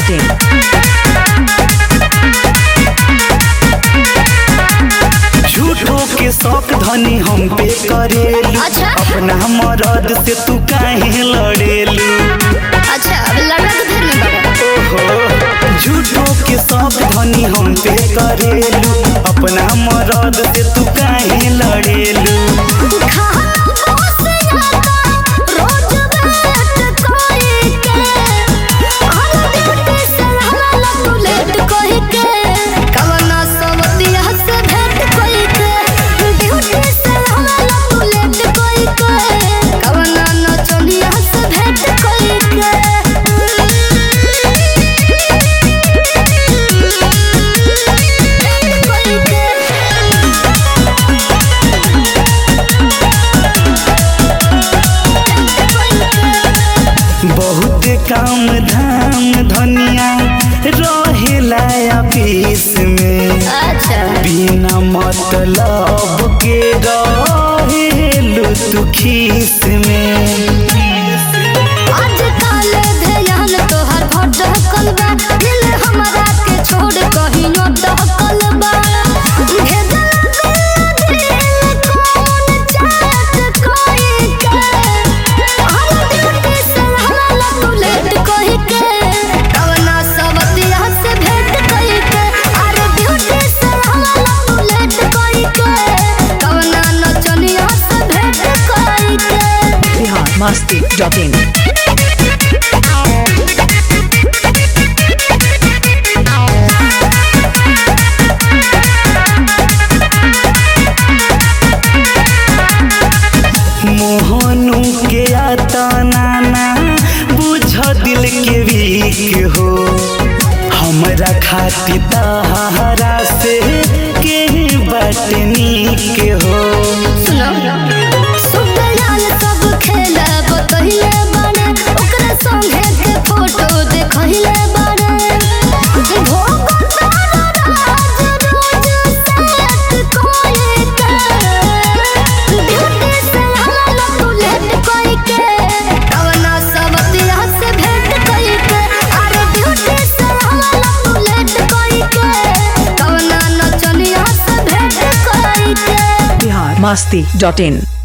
biharmasti.in झूठो के शौक धनी हम पे करेलू अच्छा। अपना मरद से तू काहे लड़ेलू अच्छा अब लड़ा के फिर में बाबा ओहो झूठो के शौक धनी हम पे करेलू अपना मरद से तू काहे लड़ेलू खाना से आता रोज बैठ कोई के हम ड्यूटी से हला तू लेट कोई के कवना सवतिया से भेंट कोई के ड्यूटी से हला तू लेट कोई के कवना नचनिया से भेंट कोई के कोई के बहुत काम धाम धनिया रहेला ऑफिस में अच्छा बिना मतलब के रहेलू तू खीस में आजकल ध्यान तोहर भटकल बा दिल हमरा के छोड़ कहीं अटकल बा भेजल दिल कौन चाहत कोई के हम ड्यूटी से हला तू लेट कोई के कवना सवतिया से भेंट कोई के अरे ड्यूटी से हला तू लेट कोई के कवना नचनिया से भेंट कोई के biharmasti.in मोहनू के आता नाना बुझ दिल के वीक हो हमरा खातिर तहरा से के बट नीक हो सुनो सुपलाल सब खेला बतहिले बारे ओकरा संगे के फोटो देखहिले बारे भोग तारा राज रोज सेट कोई के ड्यूटी से हला तू लेट कोई के कवना सवतिया से भेंट कोई के अरे ड्यूटी से हला तू लेट कोई के कवना नचनिया से भेंट कोई के biharmasti.in